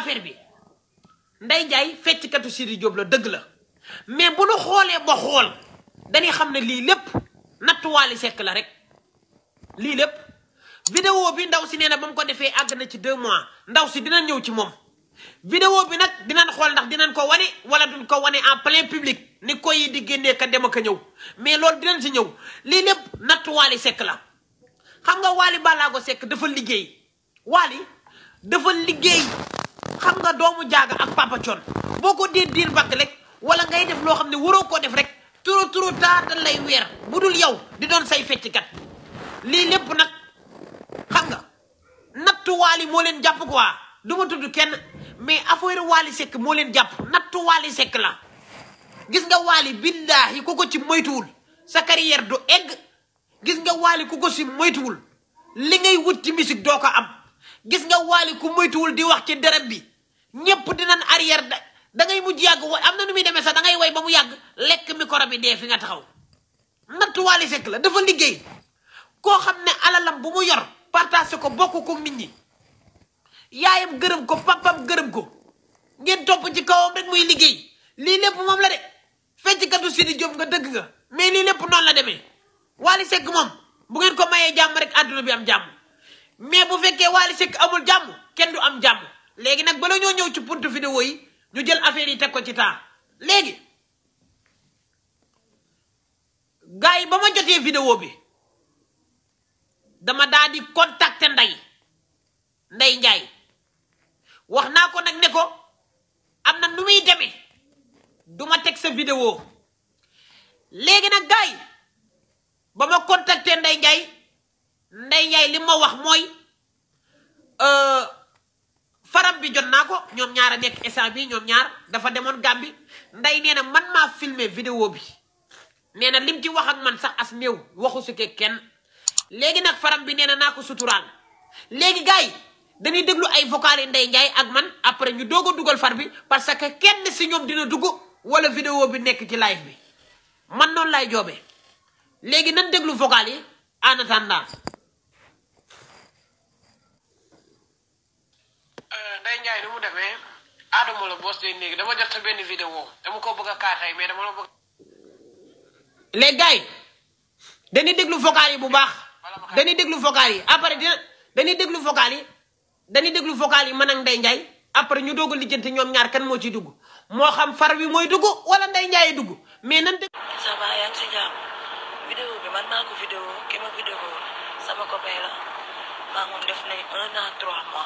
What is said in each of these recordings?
affaire bi Ndeye Ndiaye fecckatu Sidi Diop la dëgg la mais bu nu xoolee ba xool dañuy xam ne lii lépp natt Wally Seck la rek lii lépp vidéo bi ndaw si nee na ba mu ko defee àgg na ci deux mois ndaw si dina ñëw ci moom vidéo bi nag dinañ xool ndax dinañ ko wane wala duñ ko wane en plein public ni ko yi di génnee ka dem ak a ñëw mais loolu dinañ si ñëw lii lépp natt Wally Seck la xam nga Wally Ballago Seck dafa liggéey Wally dafa liggéey xam nga doomu jaaga ak Papa Thione boo ko dee diir bakk rek wala ngay def loo xam ne waroo koo def rek trop trop tard dañ lay weer bu dul yow di doon say fecckat lii lépp nag xam nga nattu Wally moo leen jàpp quoi du ma tudd kenn mais affaire Wally Seck moo leen jàpp nattu Wally Seck la gis nga Wally billaahi ku ko ci moytuwul sa carrière du egg gis nga Wally ku ko si moytuwul li ngay wut ci musique doo ko am gis nga Wally ku moytuwul di wax ci dërëm bi ñépp dinañ arrière da da ngay mujj yàgg wa am na nu muy demee sax da ngay way ba mu yàgg lekk micro bi dee fi nga taxaw nattu Wally Seck la dafa liggéey koo xam ne alalam bu mu yor partagé ko bokk ko nit ñi yaayam gërëm ko papam gërëm ko ngeen topp ci kawam rek muy liggéey lii lépp moom la de fecckatu Sidi Diop nga dëgg nga mais lii lépp noonu la demee Wally Seck moom bu ngeen ko mayee jàmm rek àdduna bi am jàmm mais bu fekkee Wally Seck amul jàmm kenn du am jàmm léegi nag bala ñoo ñëw ci puntu vidéo yi ñu jël affaire yi teg ko ci temps léegi gars yi ba ma jotee vidéo bi dama daa di contacter Ndeye Ndeye Ndiaye wax naa ko nag ne ko am na nu muy demee du ma teg sa vidéo léegi nag gars yi ba ma contacter Ndeye Ndiaye Ndeye Ndiaye li ma wax mooy faram bi jot naa ko ñoom ñaar a nekk instant bi ñoom ñaar dafa demoon Gàmbi Ndeye nee na man maa filmer vidéo bi nee na lim ci wax ak man sax as néew waxu su ke kenn léegi nag faram bi nee na naa ko suturaal léegi gars yi dañuy déglu ay vocal yi Ndeye Ndiaye ak man après ñu doog a dugal far bi parce que kenn si ñoom dina dugg wala vidéo bi nekk ci live bi man noonu lay joobee léegi nan déglu vocal yi en attendant Ndeye Ndiaye ni mu demee Adama la boos day léegi dama jot sa benn vidéo dama ko bëgg a kaatay mais dama la bëgg léegi gars yi dañuy déglu vocal yi bu baax dañuy déglu vocal yi après dina dañuy déglu vocal yi dañuy déglu vocal yi man ak Ndeye Ndiaye après ñu doog a lijjanti ñoom ñaar kan moo ciy dugg moo xam far bi mooy dugg wala Ndeye Ndiaye dugg mais nan dégg ça va yaa ngi si jàmm vidéo bi man maa ko vidéo ki ma vidéo sama copain la maa moom def nañ un an trois mois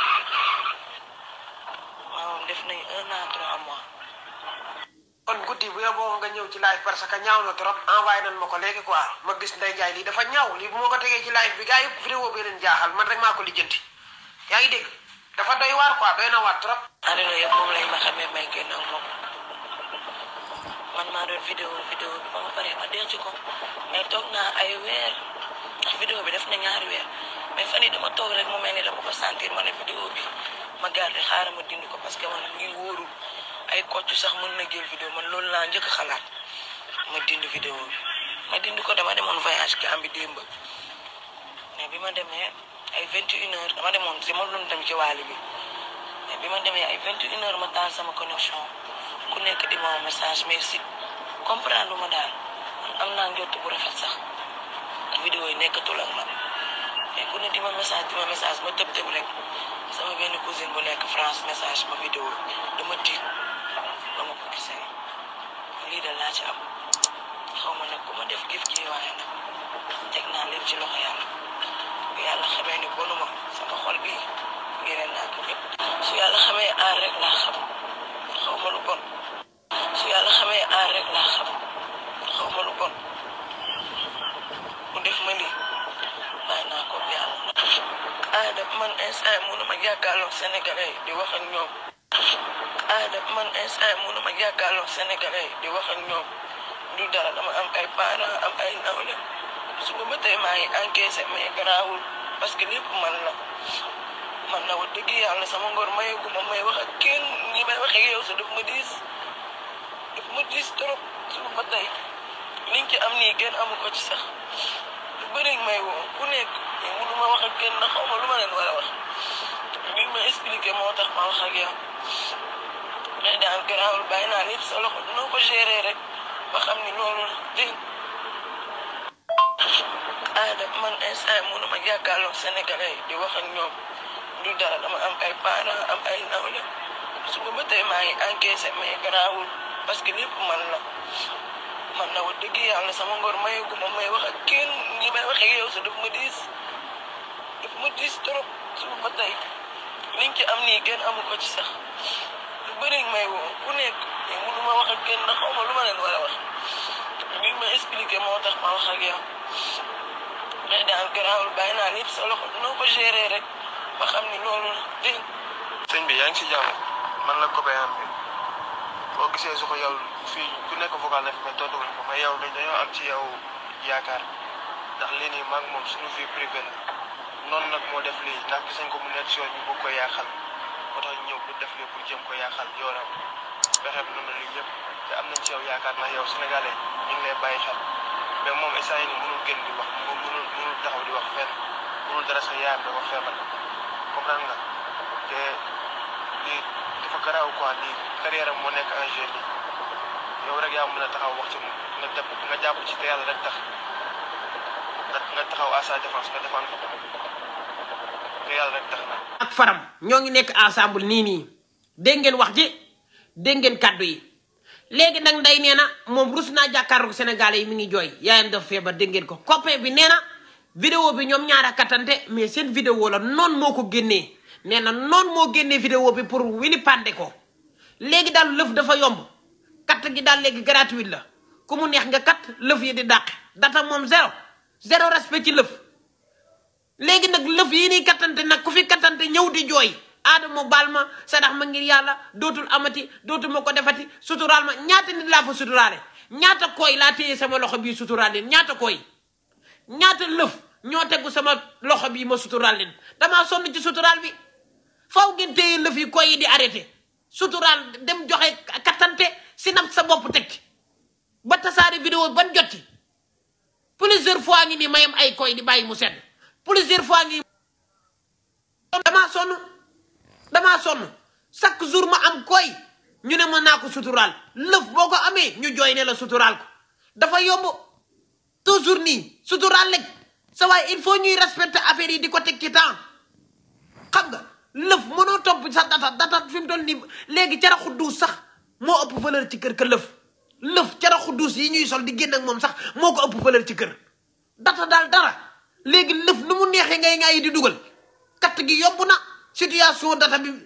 maa moom def nañ un an trois mois kon guddi bu yeboo nga ñëw ci live parce que ñaaw na trop envoyé nañ ma ko léegi quoi ma gis Ndeye Ndiaye lii dafa ñaaw lii bu ma ko tegee ci live bi gars yëpp vidéo bi leen jaaxal man rek maa ko lijjanti yaa ngi dégg dafa doy waar quoi doy na waar trop àdduna yëpp moom lañ ma xamee may génn ak moom man maa doon vidéo vidéo bi ba ma paree ma denc ko mais toog naa ay weer ndax vidéo bi def na ñaari weer mais fan yii dama toog rek mu mel ni dama ko sentir ma ne vidéo bi ma garder xaaral ma dindi ko parce que man ngi wóorul ay kocc sax mën na jël vidéo man loolu laa njëkk a xalaat ma dindi vidéo bi ma dindi ko dama demoon voyage Gambie démb mais bi ma demee ay vingt et une heures dama demoon si ma doon dem ci waali bi mais bi ma demee ay vingt et une heures ma taal sama connexion ku nekk di ma message mais si comprendre ma daal man am naa njott bu rafet sax vidéo yi nekkatul ak man mais ku ne di ma message di ma message ma tëb tëb rek sama benn cousine bu nekk France message ma vidéo dama tiit ba ma ko gisee lii da laa ci am xaw ma nag ku ma def gif gi waaye nag teg naa lépp ci loxo yàlla bu yàlla xamee ni bonu ma sama xol bi yeneen naa ko ñëpp su yàlla xamee aar rek laa xam xaw ma lu bon su yàlla xamee aar rek laa xam xaw ma lu bon mu def ma lii bàyyi naa ko yàlla aada man instant mënuma jàkkaarloog sénégalais yi di wax ak ñoom aada man instant mënuma jàkkaarloog sénégalais yi di wax ak ñoom du dara dama am ay parents am ay nawle suba ba tey maa ngi encaissé mais garaawul parce que lépp man la man na wax dëgg yàlla sama ngor mayeegu ma may wax ak kenn ñi may waxee yow sa daf ma diis daf ma diis trop suba ba tey liñ ci am nii kenn amu ko ci sax lu bëri may woo ku nekk mais mënuma wax ak kenn ndax xaw ma lu ma leen war a wax li ma expliqué expliqué moo tax ma wax ak yow mais daal garaawul bàyyi naa lépp sa loxo noo ko géré rek ba xam ni loolu la dégg aada man instant yi mënuma jàkkaarloog sénégalais yi di wax ak ñoom du dara dama am ay parents am ay nawle suba ba tey maa ngi encaissé mais garaawul parce que lépp man la man na wax dëgg yàlla sama ngor mayeguma may wax ak kenn ñi may wax ak yow sa daf ma diis daf ma diis trop suba ba tey liñ ci am nii kenn amu ko ci sax lu bëri may woo ku nekk mais mënuma wax ak kenn ndax xaw ma lu ma leen war a wax li ma expliqué moo tax ma wax ak yow mais daal garaawul bàyyi naa lépp sa loxo noo ko géré rek ba xam ni loolu la dégg sëñ bi yaa ngi si jàmm man la copain am bi boo gisee su ko yow fii ku nekk vocal na fi mais tontu wuñ ko mais yow dañ dañoo am ci yow yaakaar ndax lii nii maag moom suñu vie privée la noonu nag moo def lii ndax gis nañ ko mu nekk si yoon ñu bëgg ko yaaxal moo tax ñu ñëw pour def lii pour jëm ko yaaxal yoonam fexe bi noonu lii yëpp te am nañ ci yow yaakaar ndax yow sénégalais ñu ngi lay bàyyi xel mais moom instant yii nii mënul génn di wax moom mënul mënul taxaw di wax fenn mënul dara sa yaayam dafa feebar comprendre nga te lii dafa garaaw quoi lii carrière am moo nekk en jeu nii yow rek yaa mën a taxaw wax ci moom nga jàpp nga jàpp ci te yàlla rek tax nga nga taxaw à sa défense nga défendre ko te yàlla rek tax na. ak faram ñoo ngi nekk ensemble nii nii dégg ngeen wax ji dégg ngeen kàddu yi léegi nag nday nee na moom rus naa jàkkaarloog Sénégalais yi mi ngi jooy yaayam dafa feebar dégg ngeen ko copain bi nee na vidéo bi ñoom ñaar a kattante mais seen vidéo la noonu moo ko génnee nee na noonu moo génnee vidéo bi pour wili pande ko léegi daal lëf dafa yomb katt gi daal léegi gratuit la ku mu neex nga kat lëf yi di dàq data moom zéro zéro respect ci lëf léegi nag lëf yi nii kattante nag ku fi kattante ñëw di jooy aadama baal ma sadax ma ngir yàlla dootul amati dootul ma ko defati suturaal ma ñaata nit laa fa suturaale ñaata koy laa téye sama loxo bii suturaal leen ñaata koy ñaata lëf ñoo tegu sama loxo bii ma suturaal leen damaa sonn ci suturaal bi faw ngeen téye lëf yi koy yi di arrêté suturaal dem joxe kattante si nab sa bopp teg ci ba tasaare vidéo ban jotti plusieurs fois ngi nii mayam ay koy di bàyyi mu sedd plusieurs fois ngi damaa sonn damaa sonn chaque jour ma am koy ñu ne ma naa ko suturaal lëf boo ko amee ñu jooy ne la suturaal ko dafa yomb toujours nii suturaal lekk sa waaye il faut ñuy respecter affaire yi di ko teg ci temps xam nga lëf mënoo topp sa data data fi mu toll nii léegi caraxu duus sax moo ëpp valeur ci kër ka lëf lëf caraxu duus yi ñuy sol di génn ak moom sax moo ko ëpp valeur ci kër data daal dara léegi lëf nu mu neexee ngay ngay di dugal katt gi yomb na situation data bi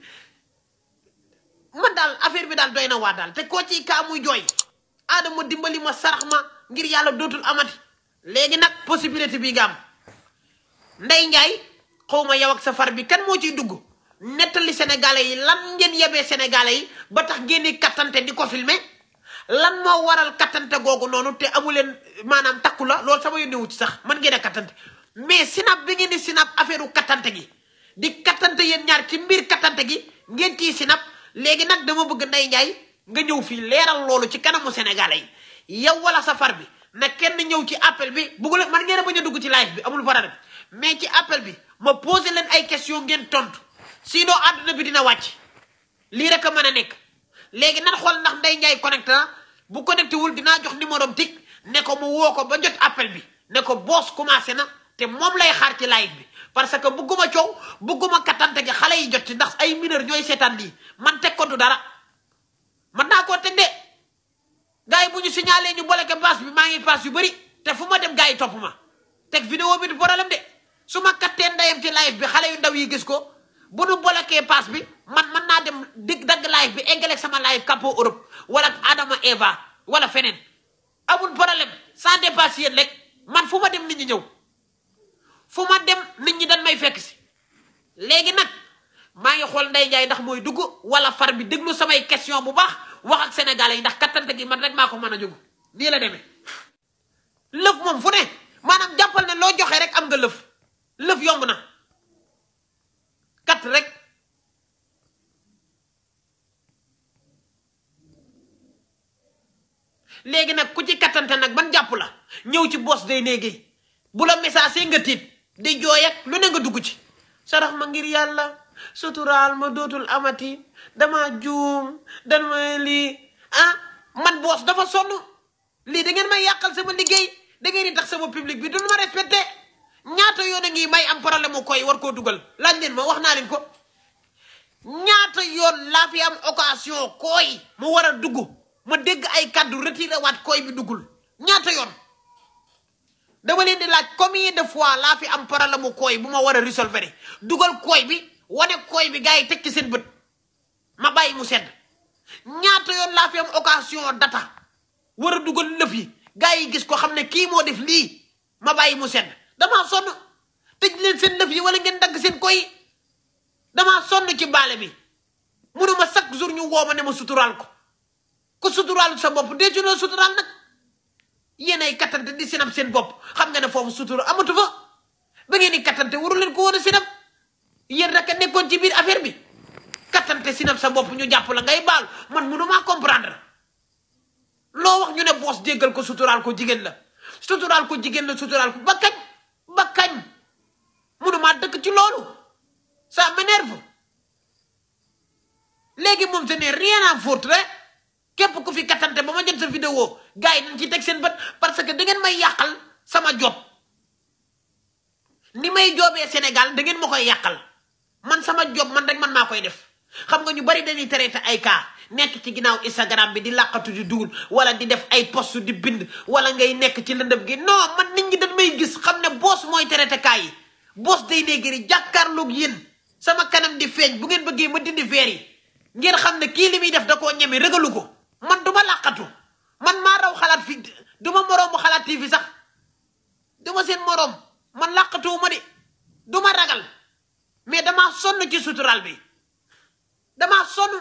man daal affaire bi daal doy na waa daal te koo ci kaa muy jooy aadama dimbali ma sarax ma ngir yàlla dootul amati léegi nag possibilité bi nga am ndey njaay xaw ma yow ak sa far bi kan moo ciy dugg nettali sénégalais yi lan ngeen yebee sénégalais yi ba tax génne kattante di ko filmer lan moo waral kattante googu noonu te amu leen maanaam takku la loolu sama yónnewu ci sax man ngeen a kattante mais sinap bi ngeen di sinap affaire u kattante gi di kattante yéen ñaar ci mbir kattante gi ngeen ciy sinap léegi nag dama bëgg Ndeye Ndiaye nga ñëw fii leeral loolu ci kanamu sénégalais yi yow wala sa far bi na kenn ñëw ci appel bi bëggule man ngeen a bañ a dugg ci live bi amul problème mais ci appel bi ma posé leen ay question ngeen tontu sinon àdduna bi dina wàcc lii rek a mën a nekk léegi nan xool ndax Ndeye Ndiaye connecté na bu connecté wul dinaa jox numéro am tig ne ko mu woo ko ba jot appel bi ne ko boos commencé na te moom lay xaar ci live bi parce que bugguma coow bugguma kattante gi xale yi jot ci ndax ay mineur ñooy seetaan lii man teg ko du dara man naa koo teg de gars yi bu ñu signalé ñu bloqué pass bi maa ngi pass yu bëri te fu ma dem gars yi topp ma teg vidéo bi du problème de su ma kattee ndeyam ci live bi xale yu ndaw yi gis ko bu nu bloqué pass bi man mën naa dem dig dagg live bi eggaleeg sama live Capo Europe wala Adama Eva wala feneen amul problème sans dépasse yéen rek man fu ma dem nit ñi ñëw fu ma dem nit ñi dañ may fekk si léegi nag maa ngi xool Ndeye Ndiaye ndax mooy dugg wala far bi déglu samay question bu baax wax ak sénégalais yi ndax kattante gi man rek maa ko mën a jóg nii la demee lëf moom fu ne maanaam jàppal ne loo joxe rek am nga lëf lëf yomb na kat rek léegi nag ku ci kattante nag ban jàpp la ñëw ci bos day néegi bu la message nga tiit di jooy ak lu ne nga dugg ci sarax ma ngir yàlla suturaal ma dootul amati dama juum dan ma lii ah man boos dafa sonn lii da ngeen may yàqal sama liggéey da ngeen di tax sama public bi duñu ma respecté ñaata yoon a ngi may am problème mu koy war koo dugal laaj leen ma wax naa leen ko ñaata yoon laa fi am occasion koy mu war a dugg ma dégg ay kaddu retiré waat koy bi duggul ñaata yoon dama leen di laaj combien de fois laa fi am problème mu koy bu ma war a résolver dugal koy bi wane koy bi gars yi teg ci seen bët ma bàyyi mu sedd ñaata yoon laa fi am occasion data war a dugal lëf yi gars yi gis ko xam ne kii moo def lii ma bàyyi mu sedd damaa sonn tëj leen seen lëf yi wala ngeen dagg seen koy damaa sonn ci baale bi munuma chaque jour ñu woo ma ne ma suturaal ko ku suturaal sa bopp dee ci loo suturaal nag yéen ay kattante di sinab seen bopp xam nga ne foofu sutura amatu fa ba ngeen di kattante waru leen ko war a sinab yéen rek a nekkoon ci biir affaire bi kattante sinab sa bopp ñu jàpp la ngay baal man mënumaa comprendre loo wax ñu ne boos jéggal ko suturaal ko jigéen la suturaal ko jigéen la suturaal ko ba kañ ba kañ mënumaa dëkk ci loolu ça m'énerve léegi moom ce n'est rien à foutre rek képp ku fi kattante ba ma jot sa vidéo gars yi dañ ci teg seen bët parce que da ngeen may yàqal sama job ni may joobee Sénégal da ngeen ma koy yàqal man sama job man rek man maa koy def xam nga ñu bari dañuy traité ay cas nekk ci ginnaaw Instagram bi di làqatu di dugul wala di def ay post di bind wala ngay nekk ci lëndëm gi non man nit ñi dañ may gis xam ne boos mooy traité cas yi boos day néegri jàkkaarloog yéen sama kanam di feeñ bu ngeen bëggee ma dindi veer yi ngeen xam ne kii li muy def da koo ñeme rëgalu ko man du ma làqatu man maa raw xalaat fi du ma moroomu xalaat TV sax du ma seen moroom man làqatuwu ma de du ma ragal mais damaa sonn ci sutural bi damaa sonn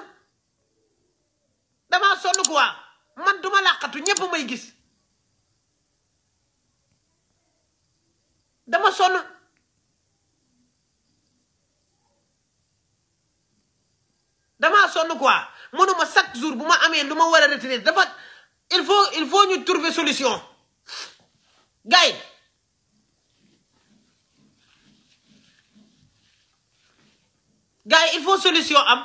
damaa sonn quoi man du ma làqatu ñépp may gis dama sonn damaa sonn quoi mënuma chaque jour bu ma amee lu ma war a retenir dafa il faut il faut ñu trouver solution gars yi gars yi il faut solution am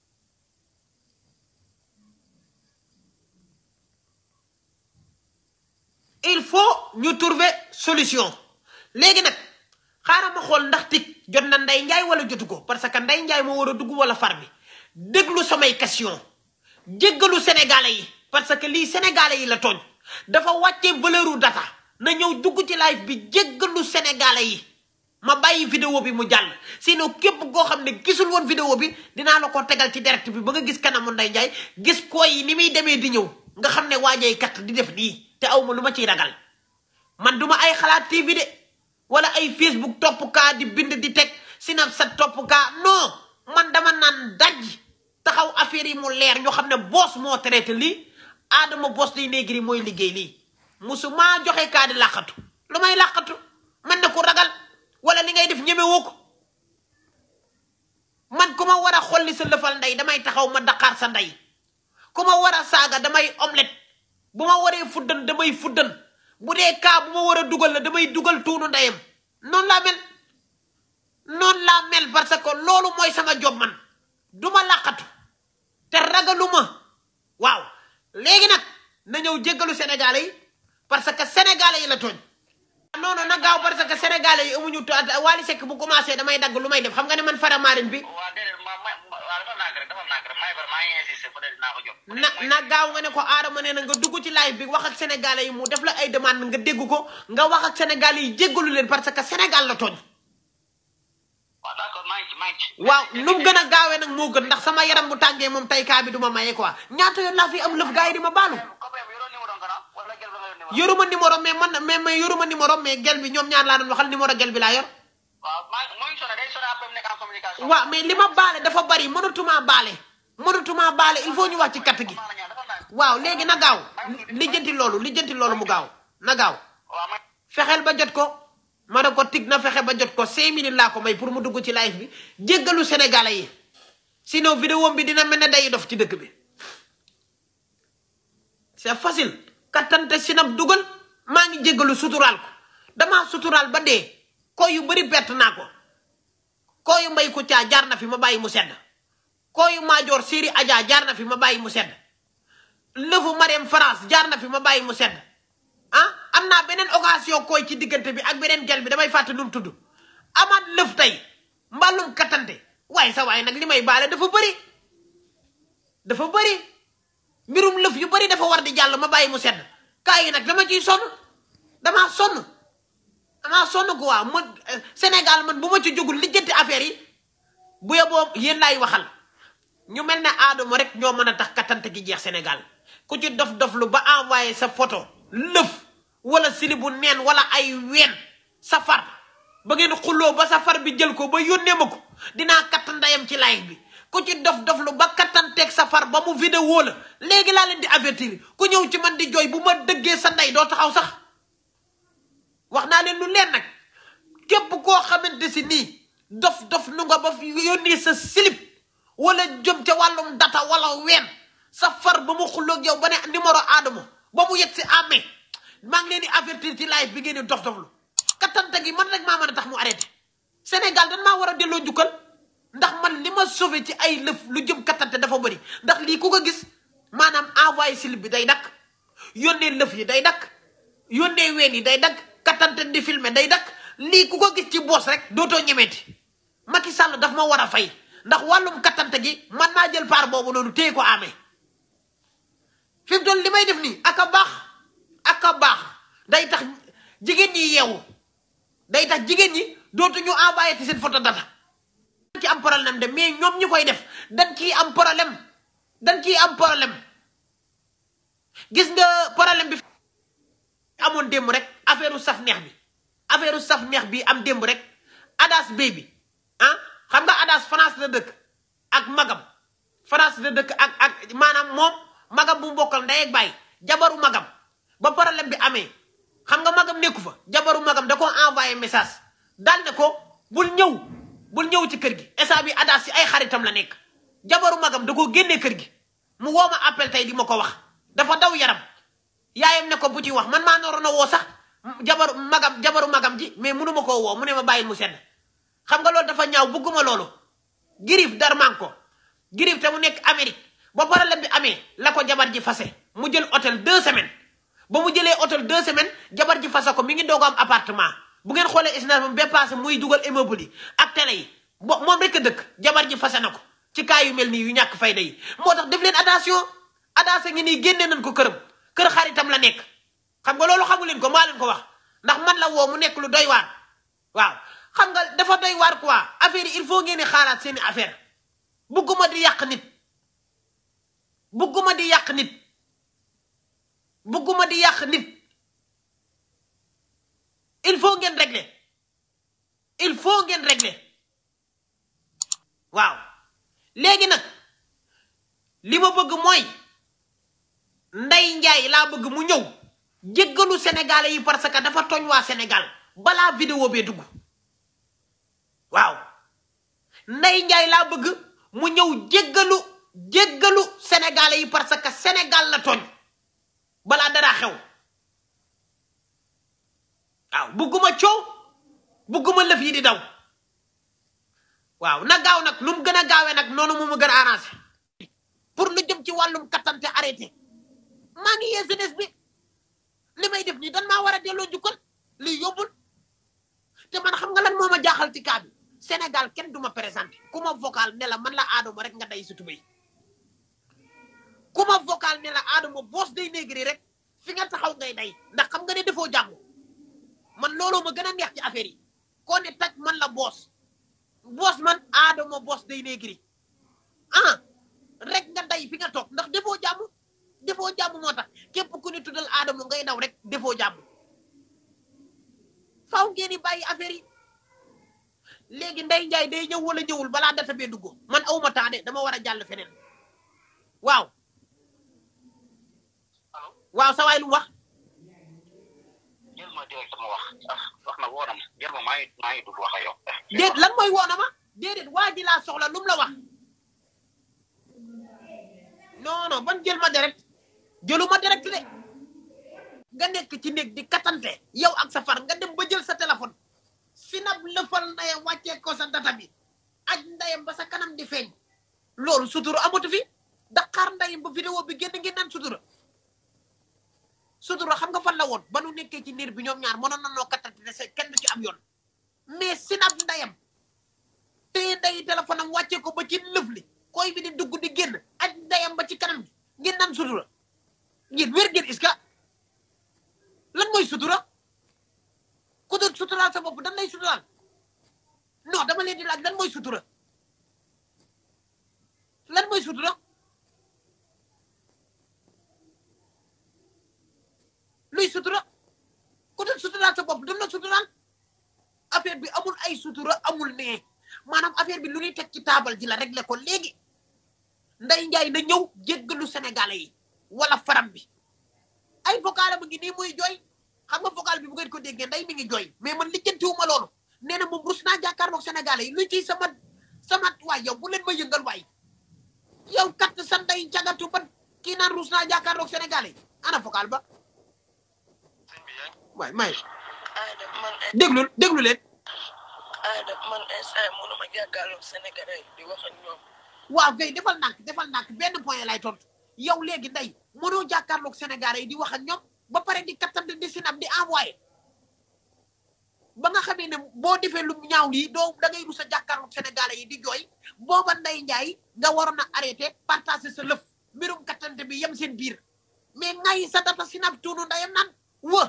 il faut ñu trouver solution léegi nag xaaral ma xool ndax tig jot na Ndeye Ndiaye wala jotu ko parce que Ndeye Ndiaye moo war a dugg wala far bi déglu samay question jéggalu sénégalais yi parce que lii sénégalais yi la tooñ dafa wàccee valeuru data na ñëw dugg ci live bi jéggalu sénégalais yi ma bàyyi vidéo bi mu jàll sinon képp koo xam ne gisul woon vidéo bi dinaa la ko tegal ci direct bi ba nga gis kanamu Ndeye Ndiaye gis koy yi ni muy demee di ñëw nga xam ne waajay kat di def nii te aw ma lu ma ciy ragal man duma ay xalaat TV de wala ay Facebook topp kaa di bind di teg Snapchat topp kaa non man dama naan daj taxaw affaire yi mu leer ñoo xam ne boos moo traité lii Adama boos day néegri mooy liggéey lii musu maa joxe kaa di làqatu lu may làqatu man ne ko ragal wala li ngay def ñemewoo ko man ku ma war a xolli sa lëfal ndey damay taxaw ma daqaar sa ndey ku ma war a saaga damay omelette bu ma waree fuddan damay fuddan bu dee kaa bu ma war a dugal la damay dugal tuunu ndeyam noonu laa mel noonu laa mel parce que loolu mooy sama job man du ma làqatu te ragaluma waaw léegi nag na ñëw jéggalu sénégalais yi parce que sénégalais yi la tooñ non non na gaaw parce que sénégalais yi amuñu to Wally Seck bu commencé damay dagg lu may def xam nga ne man fara marine bi waa déedéet ma ma waaw dafa nàkk rek dafa nàkk rek may bar maa ngi insisté peut être dinaa ko jot. na na gaaw nga ne ko aadama nee na nga dugg ci live bi wax ak sénégalais yi mu def la ay demande nga dégg ko nga wax ak sénégalais yi jéggalu leen parce que sénégal la tooñ waaw d' accord maa ngi ci maa ngi ci. waaw nu mu gën a gaawee nag moo gën ndax sama yaram bu tàngee moom tey kaa bi du ma maye quoi ñaata yoon laa fi am lëf gars yi di ma baalu copain bi yoroo numéro nga naan wala gel ba nga yor numéro. yoruma numéro mais man mais mais yoruma numéro mais gel bi ñoom ñaar laa doon waxal numéro gel bi laa yor waaw maa ngi mooy sonné day sonné après mu nekk en communication. waaw mais li ma baale dafa bari mënatuma baale mënatuma baale il faut ñu wax ci katt gi maa ngi dafa nàkk. waaw léegi na gaaw lijjanti loolu lijjanti loolu mu gaaw na gaaw waaw ma fexeel ba jot ko ma ne ko tig na fexe ba jot ko cinq minutes laa ko may pour mu dugg ci live bi jéggalu sénégalais yi sinon vidéo bi dina mel ne day dof ci dëkk bi c'est facile kattante sinab dugal maa ngi jéggalu suturaal ko damaa suturaal ba dee ko yu bari perte naa ko kooyu mbay ku caa jaar na fi ma bàyyi mu sedd kooyu maajoor séri Adja jaar na fi ma bàyyi mu sedd lëfu Marème France jaar na fi ma bàyyi mu sedd ah am naa beneen occasion koy ci diggante bi ak beneen gel bi damay fàtte nu mu tudd amaat lëf tey mbàllum kattante waaye sa waaye nag li may baale dafa bëri dafa bëri mbirum lëf yu bëri dafa war di jàll ma bàyyi mu sedd kaa yi nag dama ciy sonn damaa sonn damaa sonn ko waa ma Sénégal man bu ma ci jógul lijjanti affaire yi bu yeboo yéen laay waxal ñu mel ne aadama rek ñoo mën a tax kattante gi jeex Sénégal ku ci dof dof lu ba envoyé sa photo lëf wala sili bu neen wala ay ween sa far ba ngeen xulloo ba sa far bi jël ko ba yónnee ma ko dinaa katt ndayam ci live bi ku ci dof dof lu ba kattanteeg sa far ba mu vidéo la léegi laa leen di avertir ku ñëw ci man di jooy bu ma dëggee sa ndey doo taxaw sax wax naa leen lu leen nag képp koo xamante si nii dof dof nu nga ba fi yónnee sa silip wala jëm ca wàllum data wala ween sa far ba mu xulloog yow ba ne numéro Adamo ba mu yegg si amee maa ngi leen di avertir ci live bi ngeen di dof doflu kattante gi man rek maa mën a tax mu arrêté Sénégal dañ maa war a delloo njukkal ndax man li ma sauvé ci ay lëf lu jëm kattante dafa bëri ndax lii ku ko gis maanaam envoyé silip bi day dakk yónnee lëf yi day dakk yónnee ween yi day dakk kattante di filmer day dakk lii ku ko gis ci boos rek dootoo ñemeeti Macky Sall daf ma war a fay ndax wàllum kattante gi man naa jël part boobu noonu téye ko amee fi mu toll li may def nii ak a baax ak a baax day tax jigéen ñi yeewu day tax jigéen ñi dootuñu envoyé ci seen photo data dañ ci am problème de mais ñoom ñi koy def dañ ciy am problème dañ ciy am problème gis nga problème bi amoon démb rek affaire u saf neex bi affaire u saf neex bi am démb rek adas bay bi ah xam nga adas France la dëkk ak magam France la dëkk ak ak maanaam moom magam bu mbokkal ndey ak baay jabaru magam ba problème bi amee xam nga magam nekku fa jabaru magam da ko envoyé message daal ne ko bul ñëw bul ñëw ci kër gi esa bi adas si ay xaritam la nekk jabaru magam da koo génnee kër gi mu woo ma appel tey di ma ko wax dafa daw yaram yaayam ne ko bu ci wax man maa noroon a woo sax jabaru magam jabaru magam ji mais munu ma koo woo mu ne ma bàyyi mu sedd xam nga loolu dafa ñaaw bugguma loolu girif darman ko girif te mu nekk Amérique ba problème bi amee la ko jabar ji fase mu jël hôtel deux semaines ba mu jëlee hôtel deux semaines jabar ji fase ko mi ngi doog am appartement bu ngeen xoolee isna moom ba passé muy dugal immeuble yi ak télé yi bo moom rek a dëkk jabar ji fase na ko ci cas yu mel nii yu ñàkk fayda yi moo tax def leen attention attention ngi nii génne nañ ko këram kër xaritam la nekk xam nga loolu xamu leen ko maa leen ko wax ndax man la woo mu nekk lu doy waar waaw xam nga dafa doy waar quoi affaire yi il faut ngeen di xaaraat seeni affaire bugguma di yàq nit bugguma di yàq nit bugguma di yàq nit il faut ngeen régler il faut ngeen régler waaw léegi nag li ma bëgg mooy Ndey Njaay laa bëgg mu ñëw jéggalu sénégalais yi parce que dafa tooñ waa Sénégal balaa vidéo bee dugg waaw Ndey Njaay laa bëgg mu ñëw jéggalu jéggalu sénégalais yi parce que Sénégal la tooñ balaa dara xew waaw bugguma coow bugguma lëf yi di daw waaw na gaaw nag nu mu gën a gaawee nag noonu mu ma gën a arrangé pour lu jëm ci wàllum kattante arrêté maa ngi yee jeunesse bi li may def nii dan maa war a delloo njukkal lii yóbbul te man xam nga lan moo ma jaaxal ci kaa bi Sénégal kenn du ma présenté ku ma vocal ne la man la Adama rek nga day si tubéy ku ma vocal ne la Adama boos day négri rek fi nga taxaw ngay day ndax xam nga ne defoo jàmm man looloo ma gën a neex ci affaire yi koo ne taj man la boos boos man Adama boos day négri ah rek nga day fi nga toog ndax defoo jàmm defoo jàmm moo tax képp ku ni tuddal Adama ngay daw rek defoo jàmm faaw ngeen di bàyyi affaire yi léegi Ndey Njaay day ñëw wala ñëwul balaa data bee dugg man awma temps de dama war a jàll feneen waaw waaw sa waay lu wax jël ma direct ma wax ah wax na woo na ma jël ma maa ngi maa ngi dugg wax ak yow. déet lan mooy woona ma déedéet waa ji laa soxla lu mu la wax non non ban jël ma direct jëlu ma direct de nga nekk ci néeg di katante yow ak sa far nga dem ba jël sa téléphone sinab lëfal naye wàccee ko sa data bi aj ndayam ba sa kanam di feeñ loolu sutura amatu fi Dakar ndayam ba vidéo bi génn ngeen naan sutura sutura xam nga fan la woon ba nu nekkee ci niir bi ñoom ñaar mënoon na noo kattante ne se kenn du ci am yoon mais sinab ndayam téye ndayi téléphone am wàccee ko ba ci lëf li koy bi di dugg di génn aj ndayam ba ci kanam gi ngeen naan sutura ngeen wér ngeen iska lan mooy sutura ku doon suturaal sa bopp dan lay suturaal non dama leen di laaj lan mooy sutura lan mooy sutura luy sutura ku doon suturaal sa bopp dan la suturaal affaire bi amul ay sutura amul nee maanaam affaire bi lu ñuy teg ci taabal ji la réglé ko léegi Ndeye Ndiaye na ñëw jéggalu Sénégalais yi wala faram bi ay vocal mu ngi nii muy jooy xam nga vocal bi bu ngeen ko déggee nday mi ngi jooy mais man lijjantiwuma loolu nee na moom rus naa jàkkaarloog Sénégalais yi lu ciy sama sama waay yow bu leen ma yëngal waay yow kat sa nday jagatu ba kii naan rus naa jàkkaarloog Sénégalais yi ana vocal ba sëñ bi yaa ngi waay may Aada man déglu déglu leen Aada man instant mënuma jàkkaarloog Sénégalais yi di wax ak ñoom waaw kay defal nànk defal nànk benn point lay tontu yow léegi nday mënoo jàkkaarloog Sénégalais yi di wax ak ñoom ba pare di kattante di sinab di envoyé ba nga xamee ne boo defee lu ñaaw lii doo da ngay rus a jàkkaarloog Sénégalais yi di jooy booba Ndeye Ndiaye nga waroon a arrêté partager sa lëf mbirum kattante bi yem seen biir mais ngay sa data sinab tuunu ndayam naan wë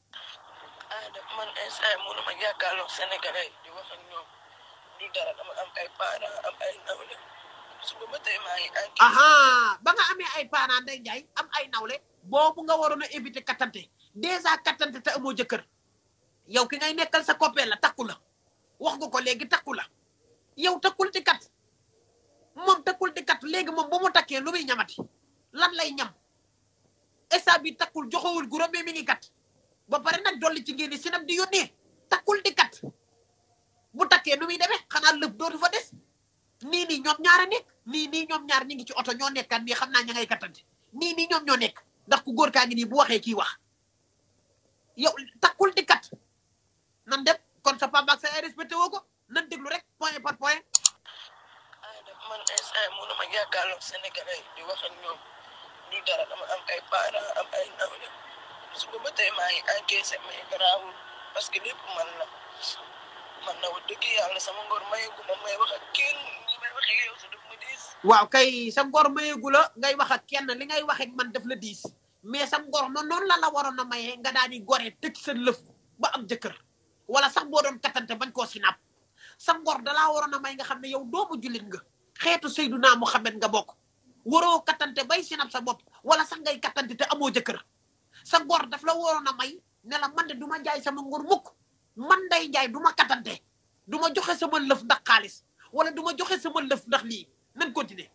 Aada man instant mënuma jàkkaarloog Sénégalais yi di wax ak ñoom du dara dama am ay parents am ay nawle suba ba tey maa ngi enquête aha ba nga amee ay parents Ndeye Ndiaye am ay nawle boobu nga waroon a éviter kattante dèjà kattante te amoo jëkkër yow ki ngay nekkal sa copain la takku la wax nga ko léegi takku la yow takkul di kat moom takkul di kat léegi moom bu mu takkee lu muy ñamati lan lay ñam esa bi takkul joxewul guro mais mi ngi kat ba pare nag dolli ci ngeen di sinam di yónnee takkul di kat bu takkee nu muy demee xanaa lëf dootu fa des nii nii ñoom ñaar a nekk nii nii ñoom ñaar ñi ngi ci oto ñoo nekkat nii xam naa ña ngay kattante nii nii ñoom ñoo nekk ndax ku góor kaa ngi nii bu waxee kii wax yow takkul di kat nan dem kon sa papa ak sa ay respecté woo ko nan déglu rek point par point Aada man instant mënuma jàkkaarloog Sénégalais yi di wax ak ñoom du dara dama am ay parents am ay nawle suba ba tey maa ngi encaissé mais garaawul parce que lépp man la man na wax dëgg yàlla sama ngor mayeeku ma may wax ak kenn ñi may waxee yow sa daf ma diis waaw kay sa ngor mayeegu la ngay wax ak kenn li ngay wax ak man def la diis mais sa ngor noonu noonu la la waroon a mayee nga daal di gore tëj sa lëf ba am jëkkër wala sax boo doon kattante bañ koo sinap sa ngor dalaa waroon a may nga xam ne yow doomu jullit nga xeetu Seydunaa Muhammad nga bokk waroo kattante bay sinap sa bopp wala sax ngay kattante te amoo jëkkër sa ngor daf la waroon a may ne la man de du ma jaay sama ngor mukk man day jaay du ma kattante du ma joxe sama lëf ndax xaalis wala du ma joxe sama lëf ndax lii nan continuer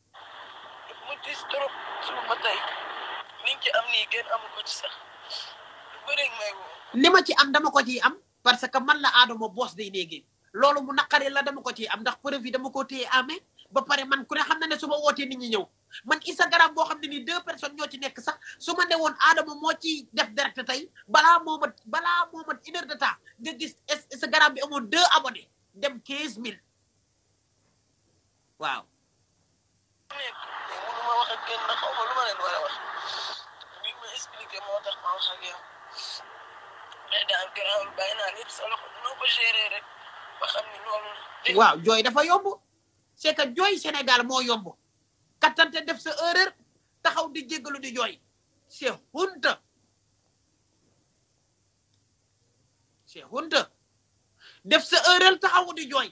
daf ma diis trop suba ba tey liñ ci am nii kenn amu ko ci sax lu bëri may woo li ma ci am dama ko ciy am parce que man la Adama boos day néegee loolu mu naqari la dama ko ciy am ndax preuve yi dama ko téye amee ba pare man ku ne xam na ne su ma wootee nit ñi ñëw man Instagram boo xam ne nii deux personnes ñoo ci nekk sax su ma ne woon Adama moo ci def direct tey balaa moo mat balaa moo mat une heure de temps nga gis Instagram bi amoon deux abonnés dem quinze mille waaw nekk mais mënuma wax ak kenn ndax xaw ma lu ma leen war a wax bi ma expliqué moo tax ma wax ak yow mais daal garaawul bàyyi naa lépp sa loxo noo ko gérer rek ba xam ni loolu la. waaw jooy dafa yomb c'est que jooy Sénégal moo yomb kattante def sa erreur taxaw di jéggalu di jooy c'est honte c'est honte def sa erreur taxaw di jooy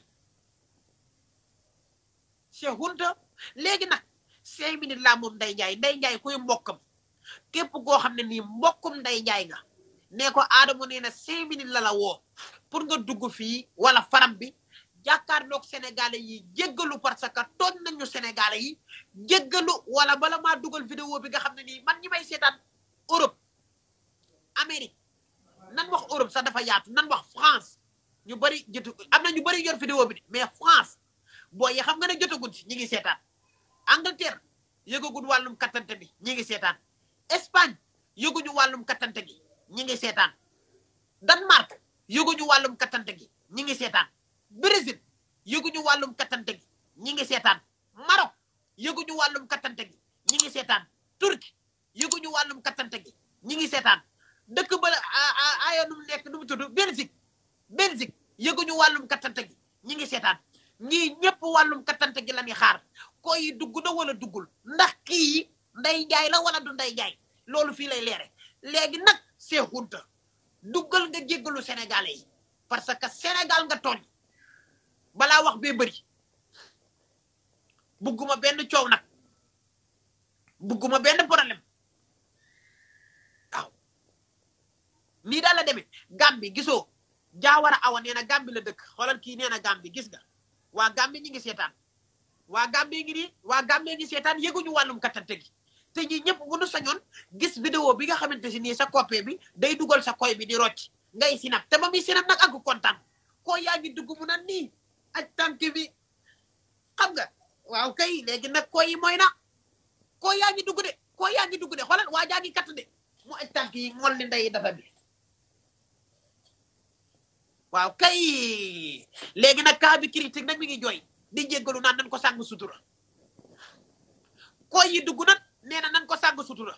c'est honte léegi nag cinq minutes laa moom Ndeye Ndiaye Ndeye Ndiaye kuy mbokkam képp koo xam ne nii mbokkum Ndeye Ndiaye nga nee ko Adama nee na cinq minutes la la woo pour nga dugg fii wala faram bi jàkkaarloog sénégalais yi jéggalu parce que tooñ nañu sénégalais yi jéggalu wala bala maa dugal vidéo bi nga xam ne nii man ñi may seetaan Europe Amérique nan wax Europe sax dafa yaatu nan wax France ñu bëri jotu am na ñu bëri yor vidéo bi de mais France boo yi xam nga ne jotaguñ si ñi ngi seetaan Angleterre yëgaguñ wàllum kattante bi ñi ngi seetaan Espagne yëguñu wàllum kattante gi ñi ngi seetaan Danemark yëguñu wàllum kattante gi ñi ngi seetaan Brésil yëguñu wàllum kattante gi ñi ngi seetaan Maroc yëguñu wàllum kattante gi ñi ngi seetaan Turquie yëguñu wàllum kattante gi ñi ngi seetaan dëkk ba aya nu mu nekk nu mu tudd Belgique Belgique yëguñu wàllum kattante gi ñi ngi seetaan ñii ñëpp wàllum kattante gi la ñuy xaar koy yi dugg na wala duggul ndax kii nday jaay la wala du nday jaay loolu fii lay leere léegi nag seexunta duggal nga jéggalu sénégalais yi parce que sénégal nga tooñ balaa wax bee bëri bugguma benn coow nag bugguma benn problème waaw nii daal la demee Gàmbi gisoo jaawara awa nee na Gàmbi la dëkk xoolal kii nee na Gàmbi gis nga waa Gàmbi ñi ngi seetaan waa Gàmbi ngi nii waa Gàmbi ngi seetaan yëguñu wàllum kattante gi te ñi ñëpp bu nu sañoon gis vidéo bi nga xamante si nii sa coppe bi day dugal sa koy bi di rocc ngay sinap te ba muy sinap nag ak kontaan koo yaa ngi dugg mu na nii ak tànk bi xam nga waaw kay léegi nag koo yi mooy na koo yaa ngi dugg de koo yaa ngi dugg de xoolal waa jaa ngi katt de mu aj tànk yi ngol ni ndey dafa bi waaw kay léegi nag cas bi critique nag mi ngi jooy di jéggalu naan nañ ko sàng sutura koo yi dugg nag nee na nan ko sàng sutura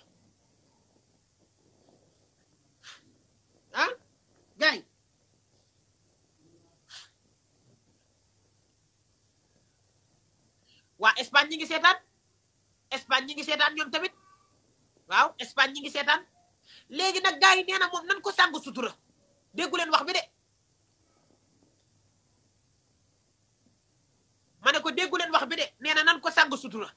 ah gaay waa Espagne ñi ngi seetaan Espagne ñi ngi seetaan ñoom tamit waaw Espagne ñi ngi seetaan léegi nag gars yi nee na moom nan ko sàng sutura déggu leen wax bi de ma ne ko déggu leen wax bi de nee na nan ko sàng sutura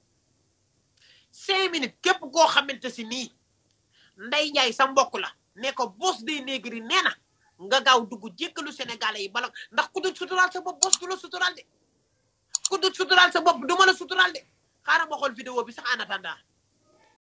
cinq minutes képp koo xamante si nii nday njaay sa mbokk la ne ko boss des négri nee na nga gaaw dugg jéggalu sénégalais yi bala ndax ku dul suturaal sa bopp boss du la suturaal de ku dul suturaal sa bopp du ma la suturaal de xaaral ma xool vidéo bi sax en attendant